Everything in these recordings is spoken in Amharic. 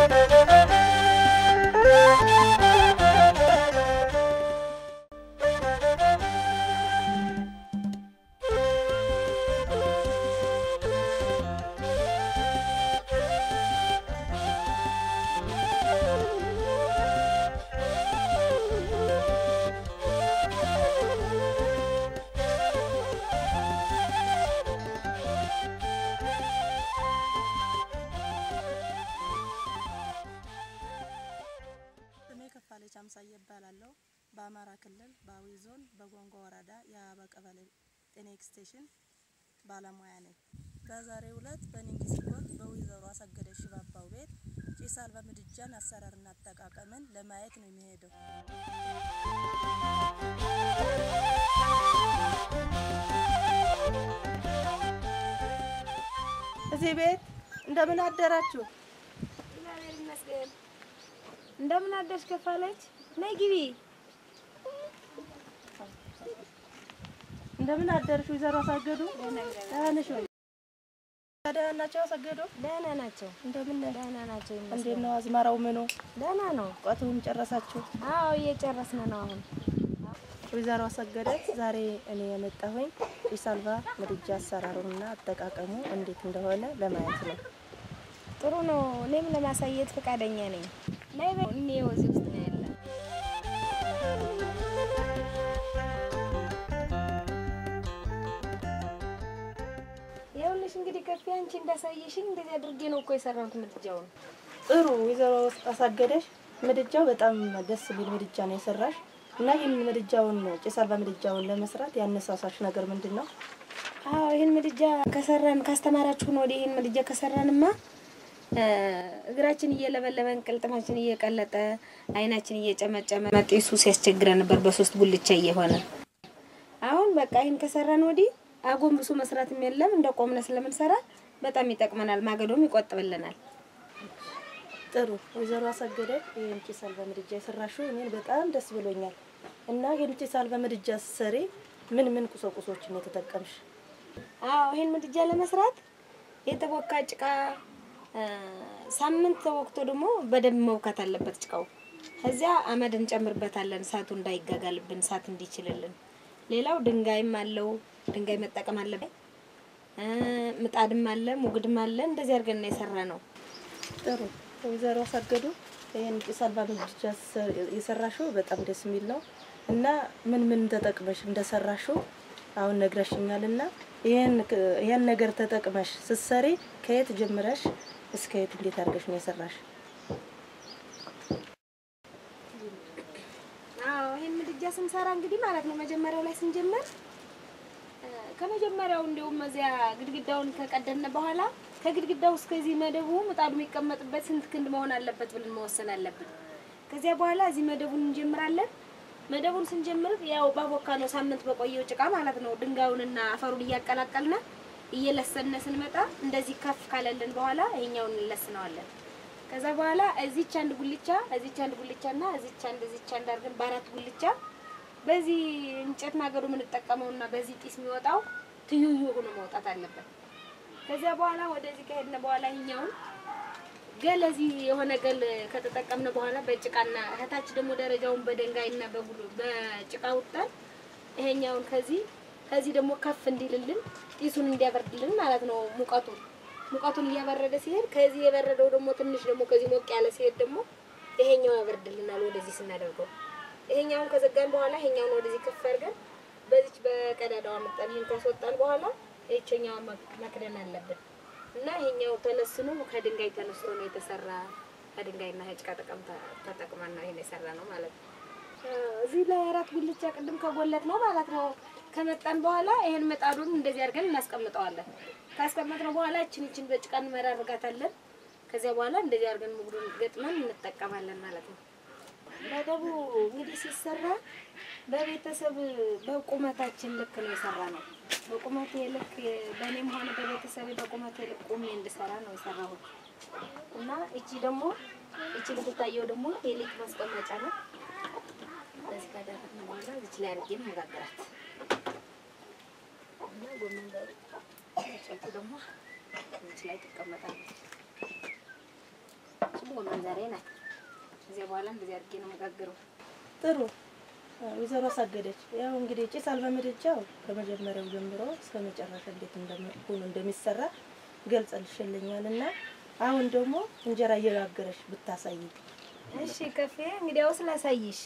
ስሜ ከፋለች አምሳዬ እባላለሁ። በአማራ ክልል በአዊ ዞን በጎንጎ ወረዳ የአበባ ቀበሌ ጤና ኤክስቴንሽን ባለሙያ ነኝ። በዛሬው ዕለት በኒንጊ ሲኮት በወይዘሮ አሰገደች ሽባባው ቤት ጭስ አልባ ምድጃን አሰራርና አጠቃቀምን ለማየት ነው የሚሄደው። እዚህ ቤት እንደምን አደራችሁ? እግዚአብሔር ይመስገን። እንደምን አደርሽ ከፋለች? ነይ ግቢ። እንደምን አደርሽ ወይዘሮ አሳገዱ? ደህና ነሽ ወይ? ደህና ናቸው አሰገዱ? ደህና ናቸው። እንደምን ነህ? ደህና ናቸው እንዴት ይመስገን። ነው አዝመራው ምኑ? ደህና ነው። ቋቱን ጨረሳችሁ? አዎ እየጨረስን ነው አሁን። ወይዘሮ አሰገደች ዛሬ እኔ የመጣሁኝ ጭስ አልባ ምድጃ አሰራሩንና አጠቃቀሙ እንዴት እንደሆነ ለማየት ነው። ጥሩ ነው። እኔም ለማሳየት ፈቃደኛ ነኝ። ነይ በይ። እኔው እዚህ ውስጥ ነው ያለ። ይኸውልሽ እንግዲህ ከፊ አንቺ እንዳሳየሽኝ እንደዚህ አድርጌ ነው እኮ የሰራሁት ምድጃውን። ጥሩ ወይዘሮ አሳገደች ምድጃው በጣም ደስ የሚል ምድጃ ነው የሰራሽ እና ይህን ምድጃውን ጭስ አልባ ምድጃውን ለመስራት ያነሳሳሽ ነገር ምንድን ነው? አዎ ይህን ምድጃ ከሰራን ካስተማራችሁን ወዲህ ይህን ምድጃ ከሰራንማ እ እግራችን እየለበለበን ቅልጥማችን እየቀለጠ አይናችን እየጨመጨመ ጢሱ ሲያስቸግረን ነበር በሶስት ጉልቻ እየሆነ አሁን በቃ ይህን ከሰራን ወዲህ አጎንብሶ መስራትም የለም እንደ ቆምነ ስለምንሰራ በጣም ይጠቅመናል። ማገዶም ይቆጥብልናል። ጥሩ ወይዘሮ አሰገደች ይህን ጭስ አልባ ምድጃ የሰራሽው እኔን በጣም ደስ ብሎኛል። እና ይህን ጭስ አልባ ምድጃ ስትሰሪ ምን ምን ቁሳቁሶችን ነው የተጠቀምሽ? አዎ ይህን ምድጃ ለመስራት የተቦካ ጭቃ እ ሳምንት ተወቅቶ ደግሞ በደንብ መውካት አለበት ጭቃው። ከዚያ አመድ እንጨምርበታለን እሳቱ እንዳይጋጋልብን እሳት እንዲችልልን። ሌላው ድንጋይም አለው ድንጋይ መጠቀም አለብን። እ ምጣድም አለ ሙግድም አለ። እንደዚህ አድርገን ነው የሰራ ነው። ጥሩ ወይዘሮ አሰገዱ ይህን ጭስ አልባ ምድጃ ስ- የሰራሽው በጣም ደስ የሚል ነው እና ምን ምን ተጠቅመሽ እንደሰራሽው አሁን ነግረሽኛል። እና ይህን ክ- ይህን ነገር ተጠቅመሽ ስትሰሪ ከየት ጀምረሽ እስከ የት እንዴት አድርገሽ ነው የሰራሽ? አዎ ይሄን ምድጃ ስንሰራ እንግዲህ ማለት ነው መጀመሪያው ላይ ስንጀምር እ ከመጀመሪያው እንዲሁም እዚያ ግድግዳውን ከቀደድን በኋላ ከግድግዳው እስከዚህ መደቡ ምጣዱ የሚቀመጥበት ስንት ክንድ መሆን አለበት ብለን መወሰን አለብን። ከዚያ በኋላ እዚህ መደቡን እንጀምራለን። መደቡን ስንጀምር ያው ባቦካ ነው ሳምንት በቆየው ጭቃ ማለት ነው ድንጋዩንና አፈሩን እያቀላቀልና እየለሰነ ስንመጣ እንደዚህ ከፍ ካለልን በኋላ ይሄኛውን እንለስነዋለን። ከዛ በኋላ እዚች አንድ ጉልቻ እዚች አንድ ጉልቻና እዚች አንድ እዚች አንድ አድርገን በአራት ጉልቻ በዚህ እንጨት ማገዶ የምንጠቀመውና በዚህ ጢስ የሚወጣው ትይዩ ሆኖ መውጣት አለበት። ከዚያ በኋላ ወደዚህ ከሄድን በኋላ ይኛውን ገል እዚህ የሆነ ገል ከተጠቀምን በኋላ በጭቃና ከታች ደግሞ ደረጃውን በድንጋይና በጉሉ በጭቃ ውጣን ይሄኛውን ከዚህ ከዚህ ደግሞ ከፍ እንዲልልን ጢሱን እንዲያበርድልን ማለት ነው ሙቀቱን ሙቀቱን እያበረደ ሲሄድ ከዚህ የበረደው ደግሞ ትንሽ ደግሞ ከዚህ ሞቅ ያለ ሲሄድ ደግሞ ይሄኛው ያበርድልናል። ወደዚህ ስናደርገው ይሄኛውን ከዘጋን በኋላ ይሄኛውን ወደዚህ ከፍ አድርገን በዚች በቀዳዳዋ መጠን ይሄን ካስወጣን በኋላ ይሄኛው መክደን አለብን እና ይሄኛው ተለስኖ ከድንጋይ ተነስቶ ነው የተሰራ። ከድንጋይና ከጭቃ ጠቀም ተጠቅመን ነው ይሄን የሰራ ነው ማለት ነው። እዚህ ላይ አራት ጉልቻ ቅድም ከጎለት ነው ማለት ነው። ከመጣን በኋላ ይሄን ምጣዱን እንደዚህ አድርገን እናስቀምጠዋለን። ካስቀመጥነው በኋላ እችን እችን በጭቃ እንመራርጋታለን። ከዚያ በኋላ እንደዚህ አድርገን ሙግዱን ገጥመን እንጠቀማለን ማለት ነው። መደቡ እንግዲህ ሲሰራ በቤተሰብ በቁመታችን ልክ ነው የሰራ ነው። በቁመቴ ልክ በእኔም ሆነ በቤተሰብ በቁመቴ ልክ ቁሜ እንድሰራ ነው የሰራሁት እና እቺ ደግሞ እቺ ልትታየው ደግሞ የሊጥ ማስቀመጫ ነው። በዚህ ካደረግን በኋላ እዚች ላይ አድርጌ መጋገራት እና ጎመን በጨቱ ደግሞ እዚች ላይ ትቀመጣለች። እቺም ጎመን መጀመሪያ ናት። ከዚያ በኋላ እንደዚህ አድርጌ ነው መጋግረው። ጥሩ ወይዘሮ አሳገደች፣ ያው እንግዲህ ጭስ አልባ ምድጃው ከመጀመሪያው ጀምሮ እስከ መጨረሻ እንዴት እንደሆነ እንደሚሰራ ገልጸልሽልኛል እና አሁን ደግሞ እንጀራ እየጋገረሽ ብታሳይ። እሺ ከፌ እንግዲያውስ ላሳይሽ።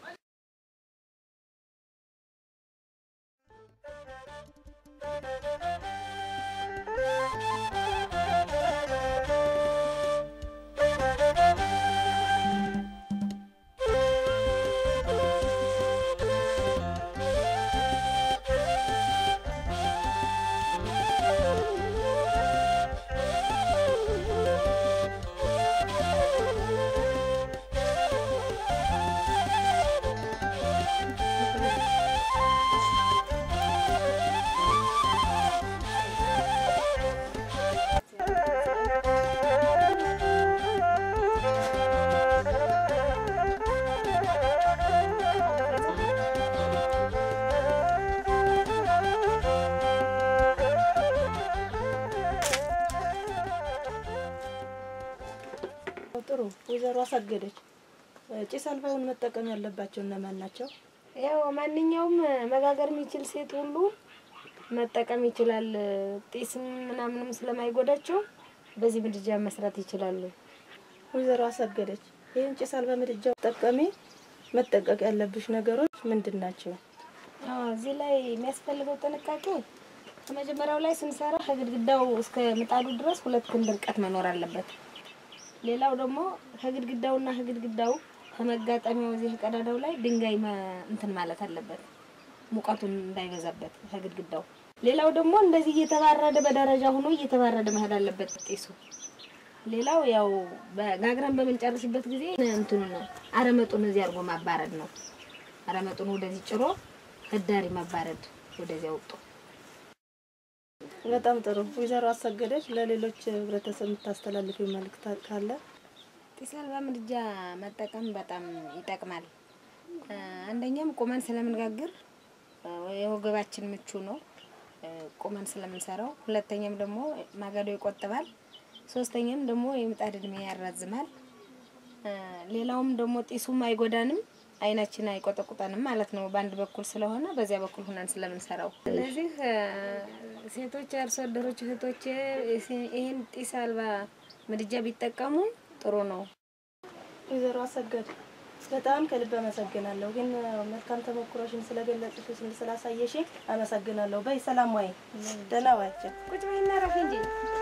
ጥሩ ወይዘሮ አሳገደች፣ ጭስ አልባውን መጠቀም ያለባቸው እነማን ናቸው? ያው ማንኛውም መጋገር የሚችል ሴት ሁሉ መጠቀም ይችላል። ጢስም ምናምንም ስለማይጎዳቸው በዚህ ምድጃ መስራት ይችላሉ። ወይዘሮ አሳገደች፣ ይህን ጭስ አልባ ምድጃ ጠቀሚ መጠቀቅ ያለብሽ ነገሮች ምንድን ናቸው? አዎ እዚህ ላይ የሚያስፈልገው ጥንቃቄ ከመጀመሪያው ላይ ስንሰራ ከግድግዳው እስከ ምጣዱ ድረስ ሁለት ክንድ ርቀት መኖር አለበት። ሌላው ደግሞ ከግድግዳውና ከግድግዳው ከመጋጠሚያው እዚህ ቀዳዳው ላይ ድንጋይ መ- እንትን ማለት አለበት፣ ሙቀቱን እንዳይበዛበት ከግድግዳው። ሌላው ደግሞ እንደዚህ እየተባረደ በደረጃ ሆኖ እየተባረደ መሄድ አለበት ጢሱ። ሌላው ያው በጋግረን በምንጨርስበት ጊዜ እንትኑ ነው አረመጡን እዚህ አድርጎ ማባረድ ነው። አረመጡን ወደዚህ ጭሮ ህዳሪ ማባረድ ወደዚያ ወጡ። በጣም ጥሩ ወይዘሮ አሳገደች፣ ለሌሎች ህብረተሰብ የምታስተላልፊው መልእክት ካለ? ጢስ አልባ ምድጃ መጠቀም በጣም ይጠቅማል። እ፣ አንደኛም ቁመን ስለምንጋግር እ፣ የወገባችን ምቹ ነው እ፣ ቁመን ስለምንሰራው። ሁለተኛም ደግሞ ማገዶ ይቆጥባል። ሶስተኛም ደግሞ የምጣድ እድሜ ያራዝማል። እ፣ ሌላውም ደግሞ ጢሱም አይጎዳንም፣ አይናችን አይቆጠቁጠንም ማለት ነው። በአንድ በኩል ስለሆነ በዚያ በኩል ሁነን ስለምንሰራው። ስለዚህ እ፣ ሴቶች አርሶ አደሮች እህቶቼ ይህን ጢስ አልባ ምድጃ ቢጠቀሙ ጥሩ ነው። ወይዘሮ አሰገድ በጣም ከልብ አመሰግናለሁ። ግን መልካም ተሞክሮሽን ስለገለጽሽ ስላሳየሽ አመሰግናለሁ። በይ ሰላም ዋይ፣ ደህና ዋያቸው። ቁጭ በይና ረፊ እንጂ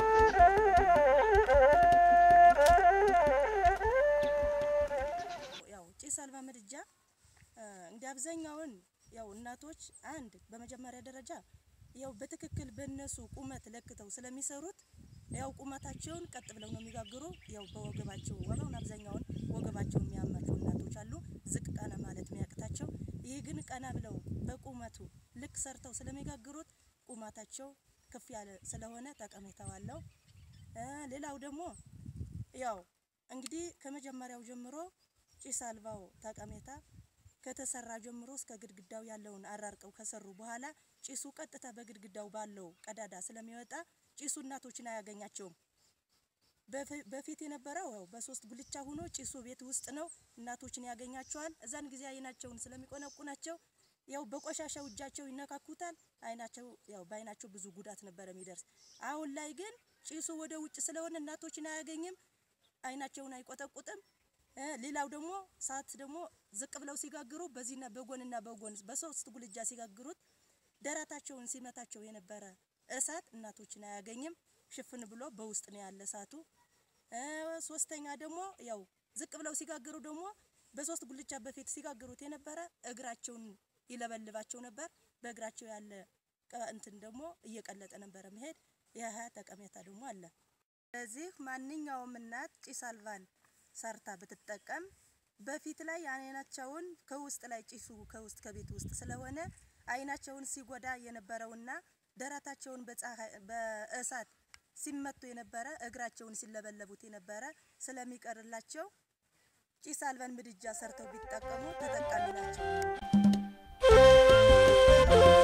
ያው ጭስ አልባ ምድጃ እ፣ እንደ አብዛኛውን ያው እናቶች አንድ በመጀመሪያ ደረጃ ያው በትክክል በእነሱ ቁመት ለክተው ስለሚሰሩት ያው ቁመታቸውን ቀጥ ብለው ነው የሚጋግሩ። ያው በወገባቸው ወገውን አብዛኛውን ወገባቸው የሚያማቸው እናቶች አሉ፣ ዝቅ ቀና ማለት የሚያቅታቸው። ይህ ግን ቀና ብለው በቁመቱ ልክ ሰርተው ስለሚጋግሩት ቁመታቸው ከፍ ያለ ስለሆነ ጠቀሜታው አለው። እ፣ ሌላው ደግሞ ያው እንግዲህ ከመጀመሪያው ጀምሮ ጭስ አልባው ጠቀሜታ ከተሰራ ጀምሮ እስከ ግድግዳው ያለውን አራርቀው ከሰሩ በኋላ ጭሱ ቀጥታ በግድግዳው ባለው ቀዳዳ ስለሚወጣ ጭሱ እናቶችን አያገኛቸውም። በፊ- በፊት የነበረው ያው በሶስት ጉልቻ ሆኖ ጭሱ ቤት ውስጥ ነው፣ እናቶችን ያገኛቸዋል። እዛን ጊዜ አይናቸውን ስለሚቆነቁናቸው ያው በቆሻሻው እጃቸው ይነካኩታል። አይናቸው ያው በአይናቸው ብዙ ጉዳት ነበረ የሚደርስ። አሁን ላይ ግን ጭሱ ወደ ውጭ ስለሆነ እናቶችን አያገኝም፣ አይናቸውን አይቆጠቁጥም። እ፣ ሌላው ደግሞ ሰዓት ደግሞ ዝቅ ብለው ሲጋግሩ በዚህና በጎንና በጎን በሶስት ጉልጃ ሲጋግሩት ደረታቸውን ሲመታቸው የነበረ እሳት እናቶችን አያገኝም። ሽፍን ብሎ በውስጥ ነው ያለ እሳቱ። እ፣ ሶስተኛ ደግሞ ያው ዝቅ ብለው ሲጋግሩ ደግሞ በሶስት ጉልቻ በፊት ሲጋግሩት የነበረ እግራቸውን ይለበልባቸው ነበር። በእግራቸው ያለ ቀ- እንትን ደግሞ እየቀለጠ ነበረ መሄድ። ይህ ጠቀሜታ ደግሞ አለ። ስለዚህ ማንኛውም እናት ጭስ አልባን ሰርታ ብትጠቀም በፊት ላይ አይናቸውን ከውስጥ ላይ ጭሱ ከውስጥ ከቤት ውስጥ ስለሆነ አይናቸውን ሲጎዳ የነበረውና ደረታቸውን በፀሐይ በእሳት ሲመቱ የነበረ እግራቸውን ሲለበለቡት የነበረ ስለሚቀርላቸው ጭስ አልባን ምድጃ ሰርተው ቢጠቀሙ ተጠቃሚ ናቸው።